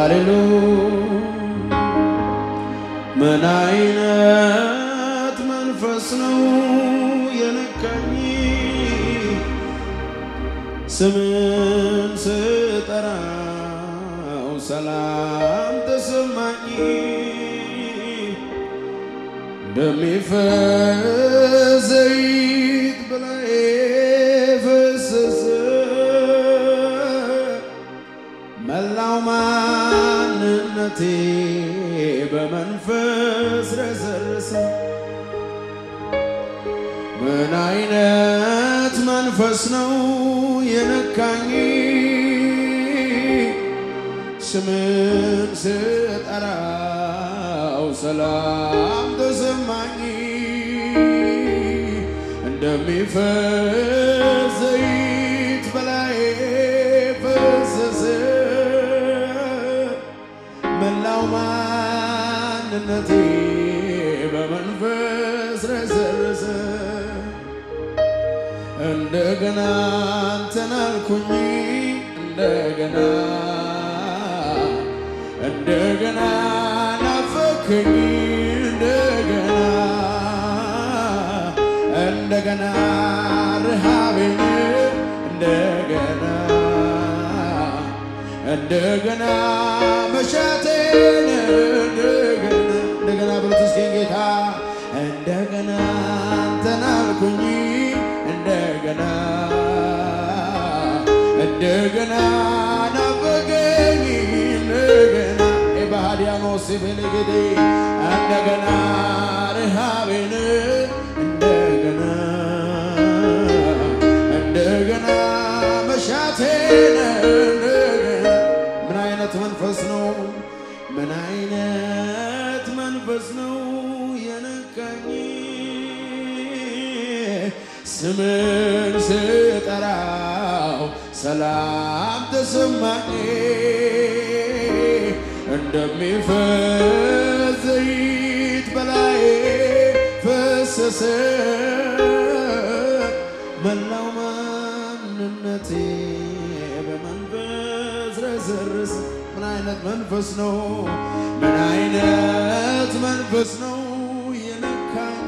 ሃሌሉያ ምን አይነት መንፈስ ነው የነካኝ ስምን ስጠራው ሰላም ተሰማኝ እንደሚፈስ ዘይት በላዬ ፈሰሰ መላው ማንነቴ በመንፈስ ረሰረሰ። ምን አይነት መንፈስ ነው የነካኝ ስምን ስጠራው ሰላም ተሰማኝ እንደሚፈስ ዘይት በላዬ ፈሰሰ መላው ማንነቴ በመንፈስ ረሰረሰ እንደገና አንተን አልኩኝ እንደገና እንደገና ናፈከኝ እንደገና እንደገና ረሃቤን እንደገና እንደገና መሻቴን እንደገና እንደገና ብሉት እስኪ ጌታ እንደገና አንተን አልኩኝ እንደገና እንደገና ናፈቀኝ እንደገና ኤባሃዲያኖስ ቤሌጌዴ እንደገና ረሃቤን እንደገና እንደገና መሻቴን እንደገና ምን አይነት መንፈስ ነው? ምን አይነት መንፈስ ነው የነካኝ? ስምን ስጠራው ሰላም ተሰማኝ እንደሚፈስ ዘይት በላዬ ፈሰሰ መላው ማንነቴ በመንፈስ ረሰረሰ። ምን አይነት መንፈስ ነው? ምን አይነት መንፈስ ነው የነካኝ?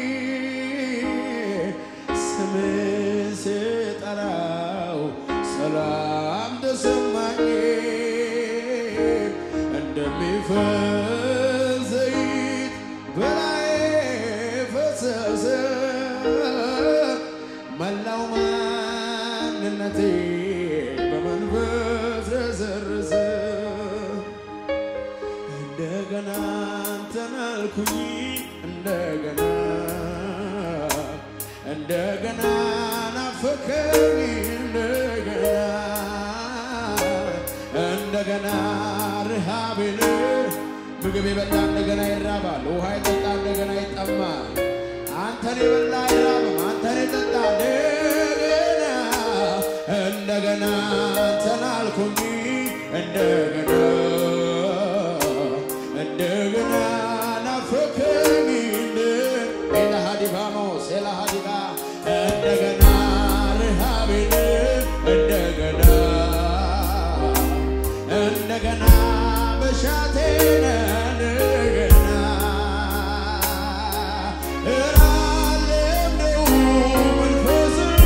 ስምን ስጠራው ሰላም ተሰማኝ እንደሚፈስ ዘይት በላዬ ፈሰሰ መላው ማንነቴ በመንፈስ ረሰረሰ። እንደገና አንተን አልኩኝ እንደገና እንደገና ናፈቀኝ እንደገና እንደገና ረሃቤን ምግብ የበላ እንደገና ይራባል፣ ውሃ የጠጣ እንደገና ይጠማል። አንተን የበላ አይራብም፣ አንተን የጠጣ እንደገና እንደገና አንተን አልኩኝ እንደገና እንደገና ናፈቀኝ ኤላሃዲባሞስ ኤላሃዲባ እንደገና ረሃቤን እንደገና እንደገና በሻቴን እንደገና እራሌምነው መንፈስን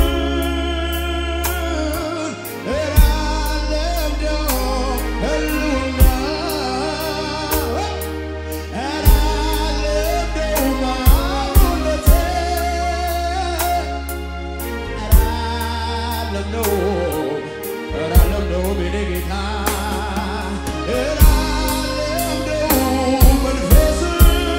እራሌምነው ህልውና እራሌምነው ማንነቴ እራሌምነው እራሌምነው ቤኔ ጌታ እራሌምነው መንፈስን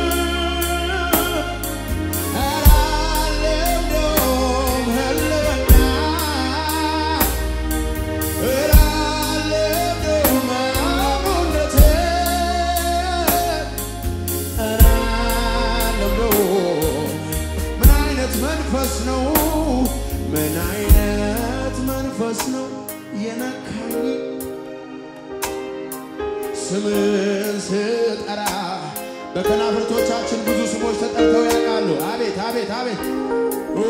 መንፈስ ነው? ምን አይነት መንፈስ ነው የነካኝ? ስምን ስጠራ በከናፍርቶቻችን ብዙ ስሞች ተጠርተው ያውቃሉ። አቤት አቤት አቤት ኦ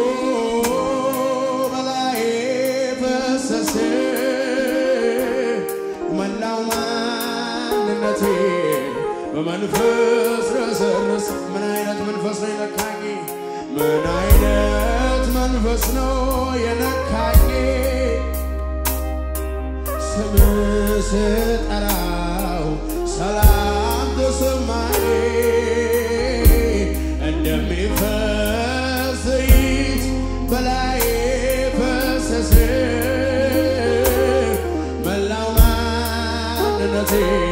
በላዬ ፈሰሰ መላው ማንነቴ በመንፈስ ረሰርስ ምን አይነት መንፈስ ነው የነካኝ? ምን አይነት መንፈስ ነው የነካኝ? ስም ስጠራው ሰላም ተሰማኝ እንደሚፈስ ዘይት በላይ ፈሰሰ መላው ማንነቴ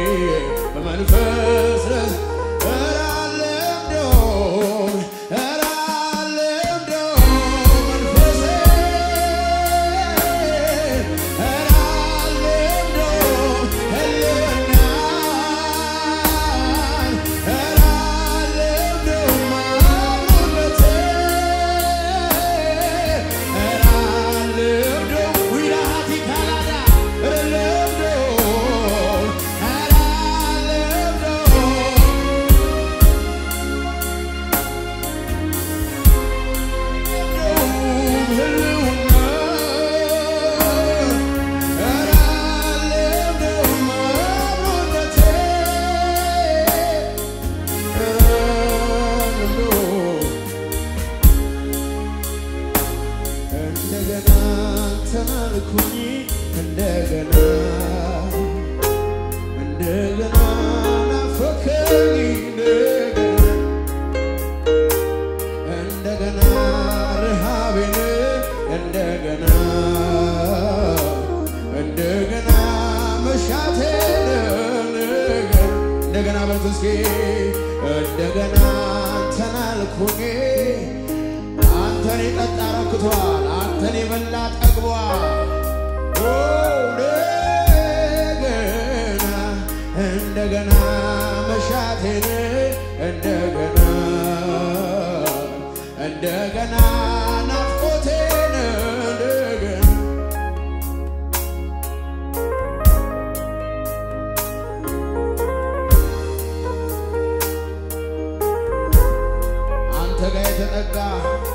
በመንፈስ ረስ ኧረ አልለምደውም ኧረ አልለምደውም መንፈሴ ኧረ አልለምደውም ህልናን ኧረ አልለምደውም ማንነቴ ኧረ አልለምደውም ዊራሃቲ ካላዳ ኧረ አልለምደውም ኧረ አልለምደውም እንደገና ተናልኩኝ እንደገና እንደገና ናፈቀኝ እንደገና እንደገና ረሃቤን እንደገና እንደገና መሻቴን እንደገና እንደገና በሉት እስኪ እንደገና አንተን አልኩኝ አንተን የጠጣ ረክቷል አንተን የበላ ጠግቧል ኦ እንደገና እንደገና መሻቴን እንደገና እንደገና ናፍቆቴን እንደገና አንተ ጋር የተጠጋ